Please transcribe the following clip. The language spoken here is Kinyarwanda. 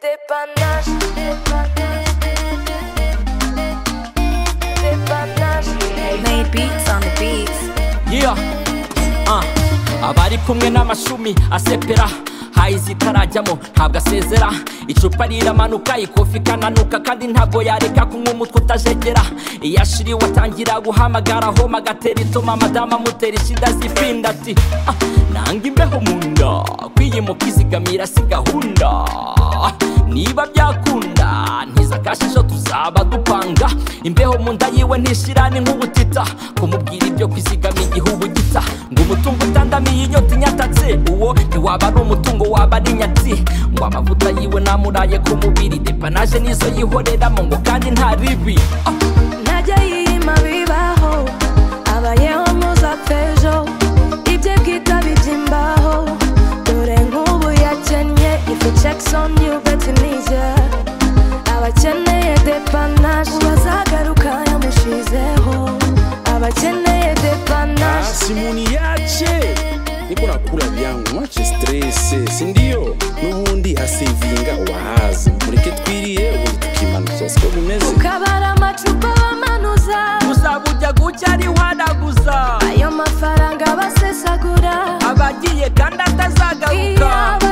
Dépannage, dépannage, dépannage. Made beats on the beats. Yeah. Uh. abari kumwe n'amashumi asepera hayi zitarajyamo ntabwo asezera icupa riramanuka ikofi ikananuka kandi ntabwo yareka kunywa umutwe utajegera iyo ashiriwe atangira guhamagara homa agatera ituma madamu amutera ishida zifinda ati "Ah, nanga imbeho mu nda kwiyimuka izigamira si gahunda niba byakunda ntiza kashisho tuzaba dupanga imbeho mu nda yiwe ntishira ni nk'ubutita kumubwira ibyo kwizigama igihugu gita ngo umutungo utandamiye inyota inyatatse uwo ntiwaba ari umutungo waba ari nyatsi ngo amavuta yiwe namuraye ku mubiri depanaje nizo yihoreramo ngo kandi nta ribi Ah, ntajya yima bibaho abayeho muzapfa ejo ibye bwita bibyimbaho dore nk'ubu yakennye ifu jackson yubatinize abakeneye depanaje bazagaruka yamushizeho abakeneye depanaje simuni yache niko nakula vyangu mwache stress sindio n'ubundi asevinga wahazi mureke twiriye ubundi tukimanuza siko bimeze ukabara amacupa bamanuza uzaba ujya gucya ari wanaguza ayo mafaranga basesagura abagiye kandi atazagaruka iyo aba